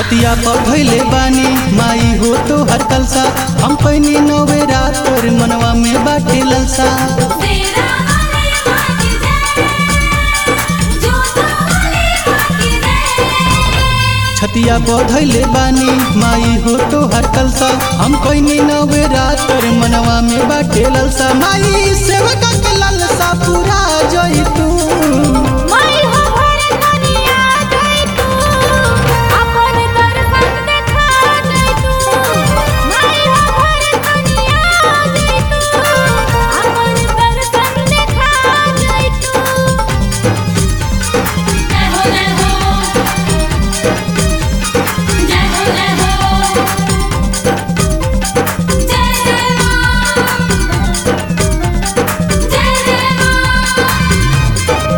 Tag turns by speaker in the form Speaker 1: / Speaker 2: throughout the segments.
Speaker 1: छतिया पर धैले बानी माई हो तो हर कलसा हम पैनी नवे रात पर मनवा में बाटे ललसा
Speaker 2: तेरा वाले बाकी जय जो तो वाले बाकी जय
Speaker 1: छतिया पर धैले बानी माई हो तो हर कलसा हम पैनी नवे रात पर मनवा में बाटे ललसा माई सेवका के ललसा पूरा जई तू
Speaker 2: माई हो भर दुनिया गई तू अपन दर्शन देखा गई तू माई हो भर दुनिया गई तू अपन दर्शन देखा गई तू जय हो जय हो जय हो जय हो जय जय मां जय जय मां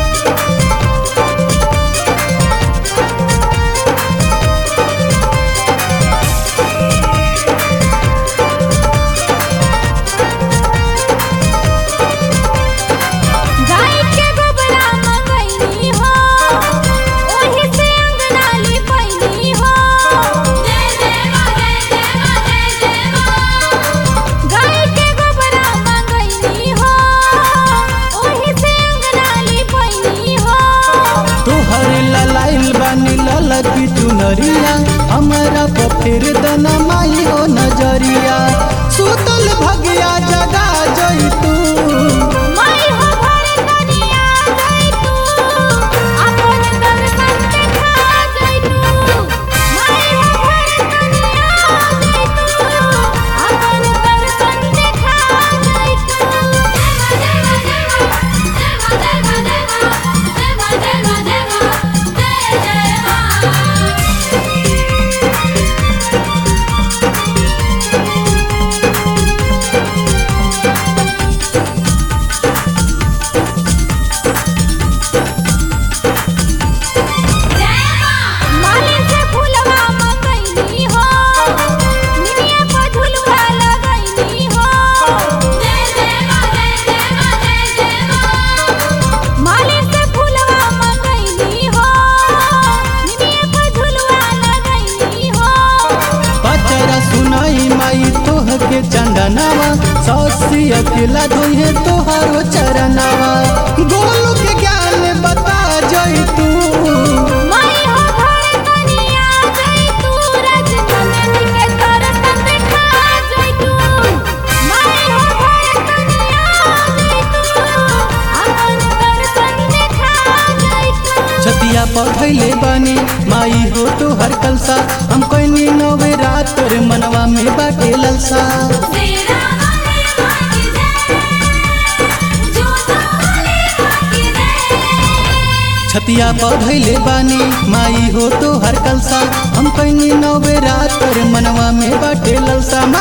Speaker 2: गाय के गोबरा मंगैनी हो ओही से अंगना लिपैनी हो जय जय मां जय जय मां जय जय मां गाय के गोबरा मंगैनी हो ओही से अंगना लिपैनी हो
Speaker 1: तोहर ललाइल बानी ललकी चुनरिया हमारा पफेर दना माई हो नजरिया सुतल भगिया जगा जई तू
Speaker 2: माई हो भर दुनिया गई तू अपन दर्शन देखा गई तू माई हो भर दुनिया गई तू अपन दर्शन देखा गई तू जय मां जय मां जय मां जय मां जय मां जय मां जय जय मां माली से फूलवा मंगैनी हो निमिया पर झुलवा लगैनी हो जय जय मां जय जय मां जय जय मां माली से फूलवा मंगैनी हो निमिया पर झुलवा लगैनी हो
Speaker 1: पचरा सुनाई माई तोह के चंदनावा सौसी अकेला धोइहे तोहारो चरनावा गोलू के ज्ञान बता जई तू
Speaker 2: माई हो भर दुनिया गई तू रजनंदन के दर्शन देखा गई तू माई हो भर दुनिया गई तू अपन दर्शन देखा गई तू
Speaker 1: छतिया पर धैले बानी माई हो तो हर कलसा हम कोई नवे रात पर मनवा में बाटे ललसा
Speaker 2: तेरा वाले बाकी जय जो तो वाले बाकी जय
Speaker 1: छतिया पर धैले बानी माई हो तो हर कलसा हम कोई नवे रात पर मनवा में बाटे ललसा